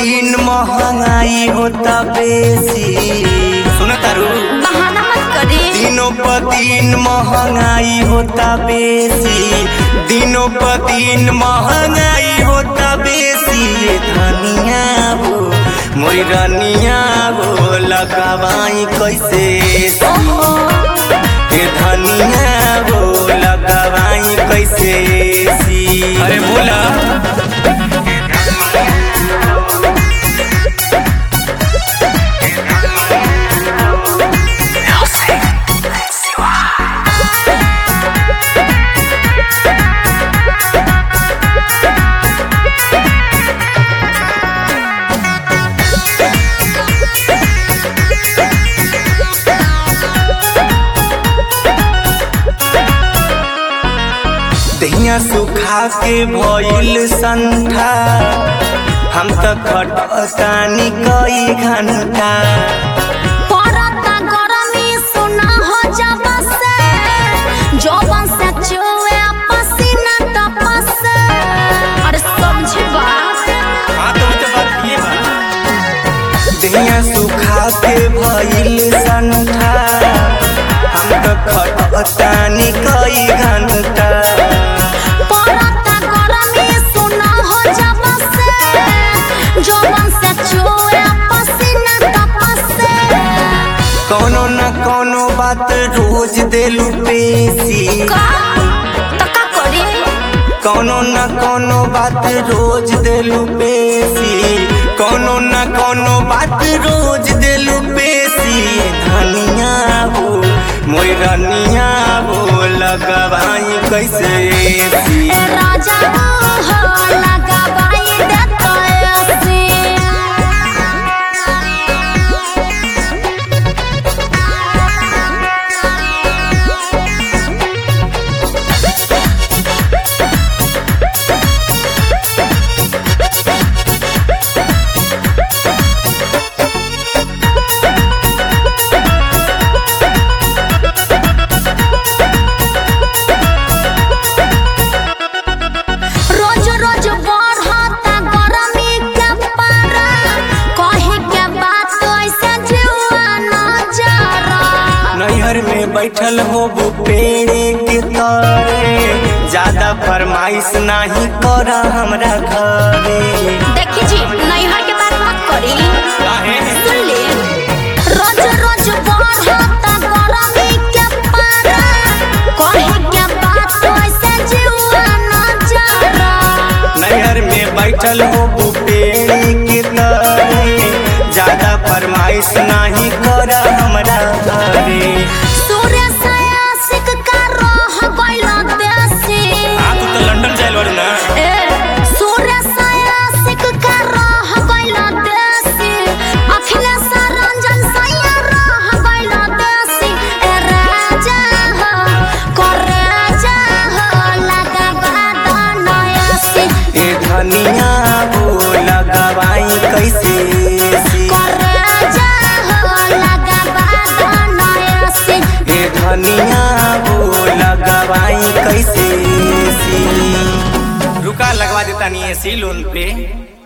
दिन महंगाई होता बेसी सुन तारू बहाना मत करी दिनों पर दिन महंगाई होता बेसी दिनों पर दिन महंगाई होता बेसी ये धनिया हो मोरी रनिया हो लगावाई कैसे ये धनिया हो लगावाई कैसे अरे बोला दहिया सुखा के भइल संठा हम तो खटतानी कई घंटा परता गरमी सुना हो जब से जौवन से चुए पसीना तपस से अरे समझ बात हाँ तो तो बात ये बा दहिया सुखा के भइल संठा हम तो खटतानी कई घंटा परता गरमी सुना हो जब से जौवन से चुए पसीना तपस से कोनो न कोनो बात रोज देलू पेशी का तो का करी कोनो न कोनो बात रोज देलू पेशी कोनो न कोनो बात रोज देलू पेशी धनिया हो मोर रनिया हो लगवाई कैसे एसी? ए राजा हो लगाबाई देता ऐसी रोज रोज बढ़ता गरमी के पारा कहे के बात ऐसे जुआ न जरा नैहर में बैठल हो पेड़े के तरे ज्यादा फरमाइश नहीं कर हमरा घरे देखी जी नैहर के बात मत करी काहे? सुन ले रोज रोज बढ़ता गरमी के पारा कहे के बात ऐसे जुआ न जरा नैहर में बैठल हो पेड़ी के तरे ज्यादा फरमाइश नहीं कर हमरा घरे सूर्य से आशिक का रह गइल देसी तू तो लंदन जाइल बारू ना ए सूर्य से आशिक का रह गइल देसी अखिलेश रंजन सैया रह गइल देसी ए राजा हो कर राजा हो लगा बादन ऐसी ए धनिया हो लगवाई कैसे एसी? कर राजा हो लगा बादन ऐसी ए धनिया हो लगवाई कैसे एसी? रुका लगवा देता नहीं एसी लोन पे